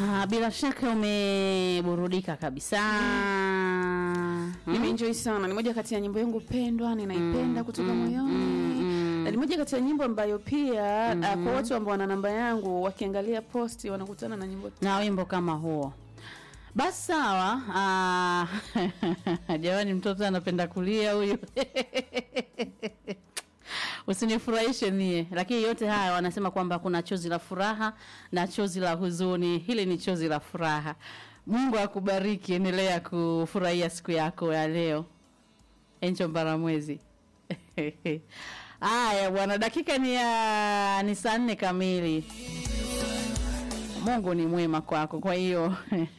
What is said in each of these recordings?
Ah, bila shaka umeburudika kabisa. Nimeenjoy sana. Ni moja kati ya nyimbo yangu pendwa, ninaipenda kutoka moyoni. Na ni moja kati ya nyimbo ambayo pia ah, kwa watu ambao wana namba yangu wakiangalia posti wanakutana na nyimbo na wimbo kama huo. Basi sawa. Ah, jamani, mtoto anapenda kulia huyu. Usinifurahishe mie, lakini yote haya wanasema kwamba kuna chozi la furaha na chozi la huzuni. Hili ni chozi la furaha. Mungu akubariki, endelea kufurahia siku yako ya leo. Encho Mbaramwezi. Haya bwana, dakika ni ya ni saa nne kamili. Mungu ni mwema kwako, kwa hiyo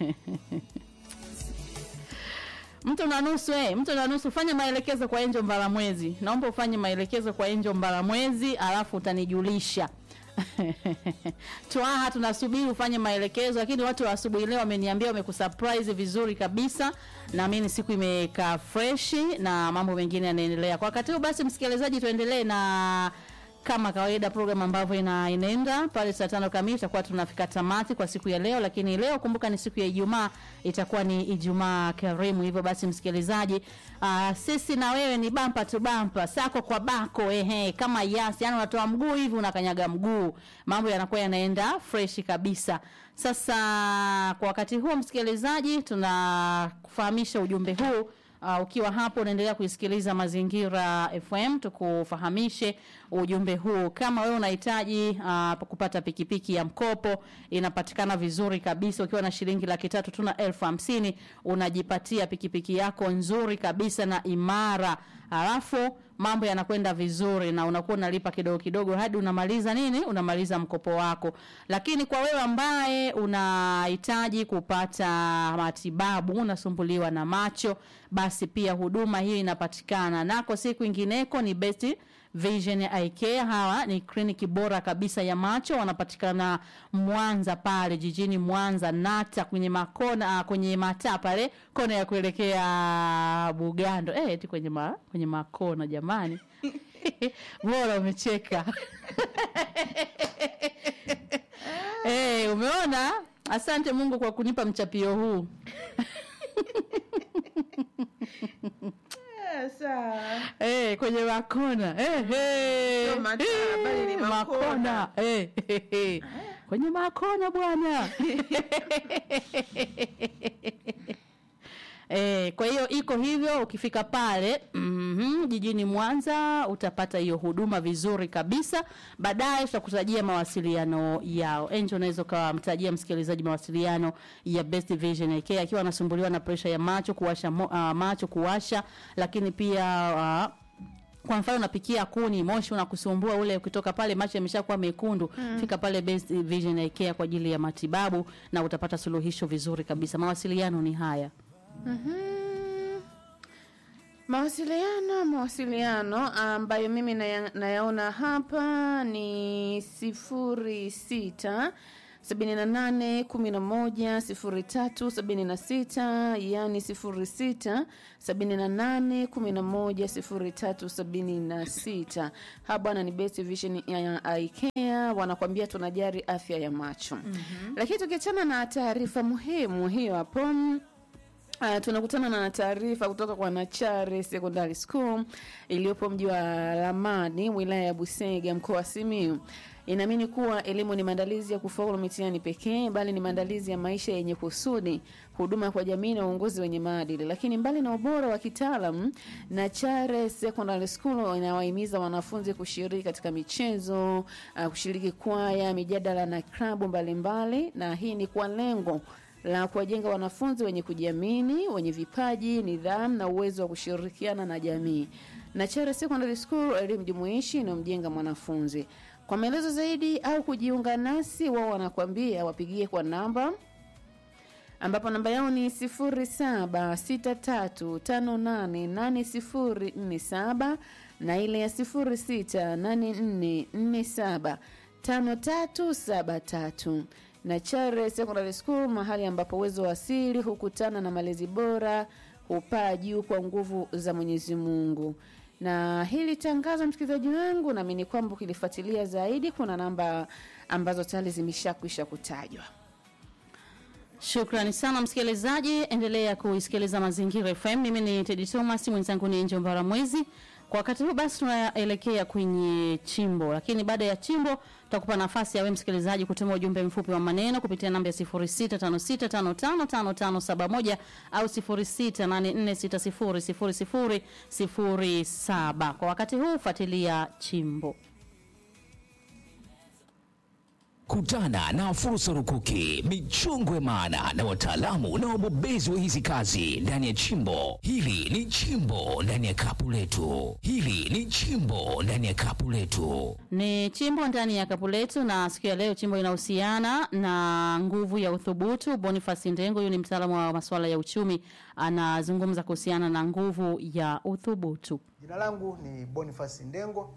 mtu na nusu eh, mtu na nusu, fanya maelekezo kwa Enjo Mbalamwezi. Naomba ufanye maelekezo kwa Enjo Mbalamwezi, alafu utanijulisha. Twaha, tunasubiri ufanye maelekezo, lakini watu wa asubuhi leo wameniambia wamekusurprise vizuri kabisa. Naamini siku imekaa freshi na mambo mengine yanaendelea kwa wakati huu. Basi msikilizaji, tuendelee na kama kawaida program ambavyo ina inaenda pale saa tano kamili tutakuwa tunafika tamati kwa siku ya leo, lakini leo kumbuka ni siku ya Ijumaa, itakuwa ni Ijumaa karimu. Hivyo basi msikilizaji, uh, sisi na wewe ni bampa tu bampa, sako kwa bako, ehe, kama yasi, yani unatoa mguu hivi unakanyaga mguu, mambo yanakuwa yanaenda fresh kabisa. Sasa kwa wakati huo msikilizaji, tunakufahamisha ujumbe huu Uh, ukiwa hapo unaendelea kuisikiliza Mazingira FM, tukufahamishe ujumbe huu. Kama wewe unahitaji uh, kupata pikipiki ya mkopo, inapatikana vizuri kabisa. Ukiwa na shilingi laki tatu tu na elfu hamsini unajipatia pikipiki yako nzuri kabisa na imara, halafu mambo yanakwenda vizuri na unakuwa unalipa kidogo kidogo hadi unamaliza nini, unamaliza mkopo wako. Lakini kwa wewe ambaye unahitaji kupata matibabu, unasumbuliwa na macho, basi pia huduma hii inapatikana nako, si kwingineko, ni Best Vision Eye Care. Hawa ni kliniki bora kabisa ya macho, wanapatikana Mwanza pale jijini Mwanza, Nata kwenye makona, kwenye mataa pale kona ya kuelekea Bugando, eh, eti kwenye ma, kwenye makona jamani. Bora umecheka. Eh, umeona? Asante Mungu kwa kunipa mchapio huu. Eh, kwenye makona. Eh, eh. Sio mataa, bali ni makona. Makona. Eh, eh, eh. Kwenye makona bwana. Eh, kwa hiyo iko hivyo ukifika pale mm jijini Mwanza utapata hiyo huduma vizuri kabisa. Baadaye tutakutajia mawasiliano yao. Angel, unaweza ukamtajia msikilizaji mawasiliano ya Best Vision AK akiwa anasumbuliwa na presha ya macho kuwasha mo, uh, macho kuwasha, lakini pia uh, kwa mfano unapikia kuni, moshi unakusumbua ule, ukitoka pale macho yameshakuwa mekundu, fika pale Best Vision Eye Care kwa ajili ya matibabu na utapata suluhisho vizuri kabisa. Mawasiliano ni haya. Mawasiliano, mawasiliano ambayo mimi naya, nayaona hapa ni sifuri sita sabini na nane kumi na moja sifuri tatu sabini na sita yani sifuri sita sabini na nane kumi na moja sifuri tatu sabini na sita ha bwana ni Best Vision ya IKEA wanakwambia tunajari afya ya macho mm-hmm. lakini tukiachana na taarifa muhimu hiyo hapo Uh, tunakutana na taarifa kutoka kwa Nachare Secondary School iliyopo mji wa Lamani, wilaya ya Busega, mkoa wa Simiyu. Inaamini kuwa elimu ni maandalizi ya kufaulu mitihani pekee, bali ni maandalizi ya maisha yenye kusudi, huduma kwa jamii na uongozi wenye maadili. Lakini mbali na ubora wa kitaalam, Nachare Secondary School inawahimiza wanafunzi kushiriki katika michezo, uh, kushiriki kwaya, mijadala na klabu mbalimbali, na hii ni kwa lengo la kuwajenga wanafunzi wenye kujiamini, wenye vipaji, nidhamu na uwezo wa kushirikiana na jamii. Nachare Secondary School, elimu jumuishi inayomjenga mwanafunzi. Kwa maelezo zaidi au kujiunga nasi, wao wanakuambia wapigie kwa namba ambapo namba yao ni 0763588047 na ile ya 0684475373 na Chare Secondary School, mahali ambapo uwezo wa asili hukutana na malezi bora, hupaa juu kwa nguvu za Mwenyezi Mungu. Na hili tangazo, msikilizaji wangu, naamini kwamba ukilifuatilia zaidi, kuna namba ambazo tayari zimeshakwisha kutajwa. Shukrani sana msikilizaji, endelea kuisikiliza Mazingira FM. Mimi ni Tedi Thomas, mwenzangu ni Angel Mbaramwezi. Kwa wakati huu basi tunaelekea kwenye chimbo, lakini baada ya chimbo tutakupa nafasi ya wewe msikilizaji kutuma ujumbe mfupi wa maneno kupitia namba ya 0656555571 au 0684600007. Kwa wakati huu fuatilia chimbo. Kutana na fursa rukuki, michongo ya maana na wataalamu na wabobezi wa hizi kazi ndani ya chimbo. Hili ni chimbo ndani ya kapu letu. Hili ni chimbo ndani ya kapu letu. Ni chimbo ndani ya kapu letu, na siku ya leo chimbo inahusiana na nguvu ya uthubutu. Boniface Ndengo, huyu ni mtaalamu wa masuala ya uchumi, anazungumza kuhusiana na nguvu ya uthubutu. Jina langu ni Boniface Ndengo,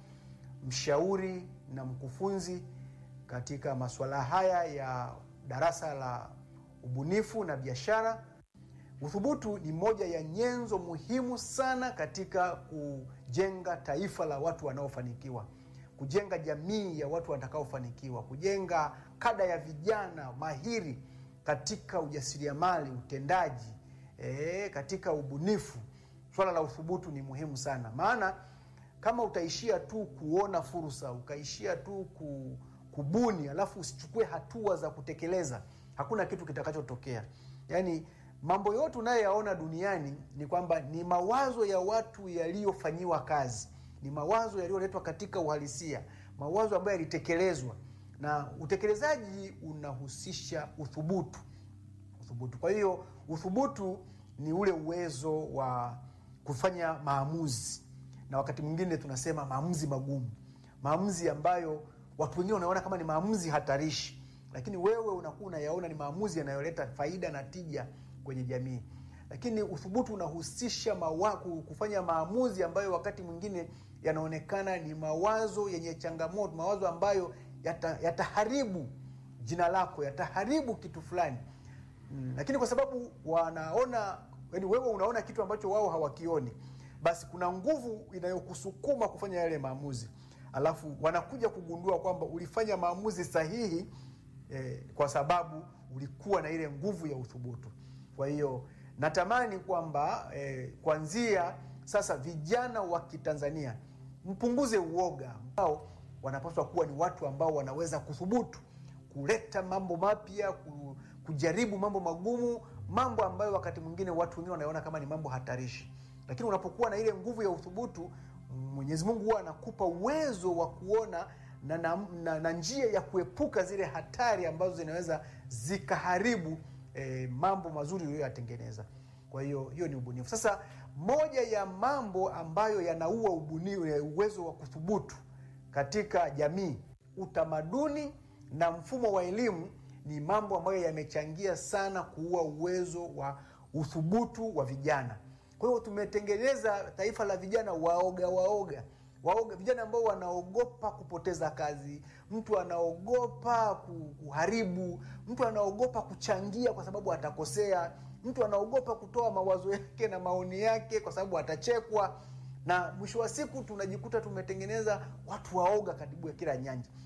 mshauri na mkufunzi katika masuala haya ya darasa la ubunifu na biashara. Uthubutu ni moja ya nyenzo muhimu sana katika kujenga taifa la watu wanaofanikiwa, kujenga jamii ya watu watakaofanikiwa, kujenga kada ya vijana mahiri katika ujasiriamali, utendaji, e, katika ubunifu. Swala la uthubutu ni muhimu sana, maana kama utaishia tu kuona fursa, ukaishia tu ku kubuni alafu usichukue hatua za kutekeleza, hakuna kitu kitakachotokea. Yaani mambo yote unayoyaona duniani ni kwamba ni mawazo ya watu yaliyofanyiwa kazi, ni mawazo yaliyoletwa katika uhalisia, mawazo ambayo yalitekelezwa, na utekelezaji unahusisha uthubutu. Uthubutu. Kwa hiyo uthubutu ni ule uwezo wa kufanya maamuzi, na wakati mwingine tunasema maamuzi magumu, maamuzi ambayo watu wengine wanaona kama ni maamuzi hatarishi, lakini wewe unakuwa unayaona ni maamuzi yanayoleta faida na tija kwenye jamii. Lakini uthubutu unahusisha mawa, kufanya maamuzi ambayo wakati mwingine yanaonekana ni mawazo yenye changamoto, mawazo ambayo yata, yataharibu jina lako, yataharibu kitu fulani mm. Lakini kwa sababu wanaona, yani wewe unaona kitu ambacho wao hawakioni, basi kuna nguvu inayokusukuma kufanya yale maamuzi alafu wanakuja kugundua kwamba ulifanya maamuzi sahihi eh, kwa sababu ulikuwa na ile nguvu ya uthubutu. Kwa hiyo natamani kwamba eh, kuanzia sasa vijana wa Kitanzania mpunguze uoga, ambao wanapaswa kuwa ni watu ambao wanaweza kuthubutu kuleta mambo mapya, kujaribu mambo magumu, mambo ambayo wakati mwingine watu wengine wanaona kama ni mambo hatarishi, lakini unapokuwa na ile nguvu ya uthubutu Mwenyezi Mungu huwa anakupa uwezo wa kuona na, na, na, na njia ya kuepuka zile hatari ambazo zinaweza zikaharibu eh, mambo mazuri uliyoyatengeneza. Kwa hiyo hiyo ni ubunifu. Sasa moja ya mambo ambayo yanaua ubunifu, uwezo wa kuthubutu katika jamii, utamaduni na mfumo wa elimu ni mambo ambayo yamechangia sana kuua uwezo wa uthubutu wa vijana. Kwa hiyo tumetengeneza taifa la vijana waoga waoga waoga, vijana ambao wanaogopa kupoteza kazi, mtu anaogopa kuharibu, mtu anaogopa kuchangia kwa sababu atakosea, mtu anaogopa kutoa mawazo yake na maoni yake kwa sababu atachekwa, na mwisho wa siku tunajikuta tumetengeneza watu waoga karibu ya kila nyanja.